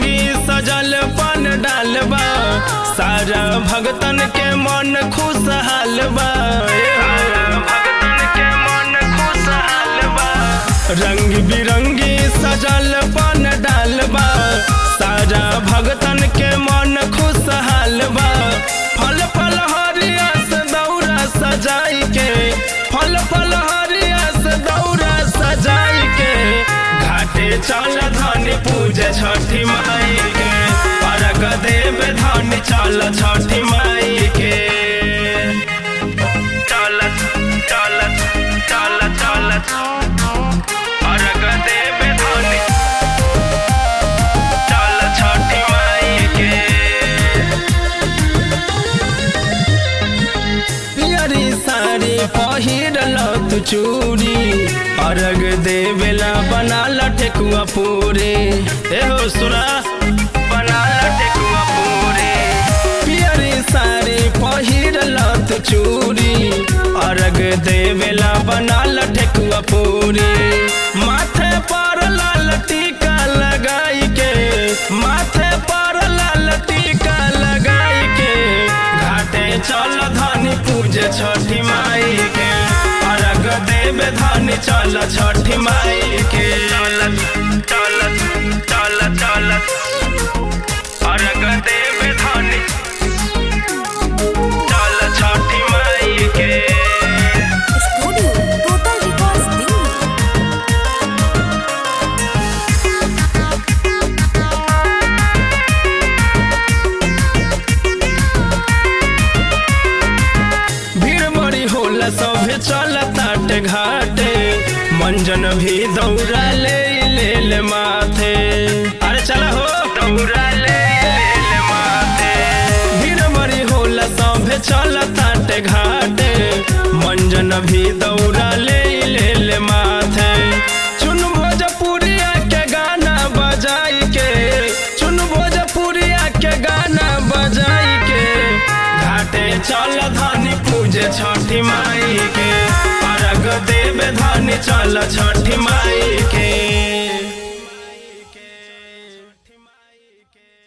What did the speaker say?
बिरंगी सजल पन डालबा सारा भगतन के मन खुशहाल बा भगतन के मन खुशहाल बा रंग बिरंगी सजल पन डालबा सारा भगतन के मन खुशहाल बा फल फल हरिया से दौरा सजाई के फल फल हरिया से दौरा सजाई के घाटे चल धनी पूजे छठी माई के परग देव धनी चल छठी माई के चल चल चल चल परग देव धनी चल छठी माई के पियरी साड़ी पहिरल तू चूड़ी अर्घ देवेला बनाल ठेकुआ पूरे एहो सुना बनाल ठेकुआ पूरे पियरी साड़ी पहिरल तू चूड़ी अर्घ देवेला बनाल ठेकुआ पूरे माथे पर लाल टीका लगाई के माथे पर लाल टीका लगाई के घाटे चल धनी पूजे छठी माई के अर्घ देव धनी चल छठी माई के चल चल चल चल अर्घ देव धनी चल छठी माई के स्टूडियो टोटल रिकॉर्ड्स दिल्ली भीड़ बड़ी होला सभे चल ताटे घाटे मंजन भी दौड़ा ले ले ले माथे अरे चला हो दौड़ा ले ले ले माथे भीड़ बड़ी होला सभे चल ताटे घाटे मंजन भी दौड़ा ले ले ले माथे चुन भोजपुरिया के गाना बजाई के चुन भोजपुरिया के गाना बजाई के घाटे चल धनी पूजे छठी माई के अर्घ देव धनी चल छठी माई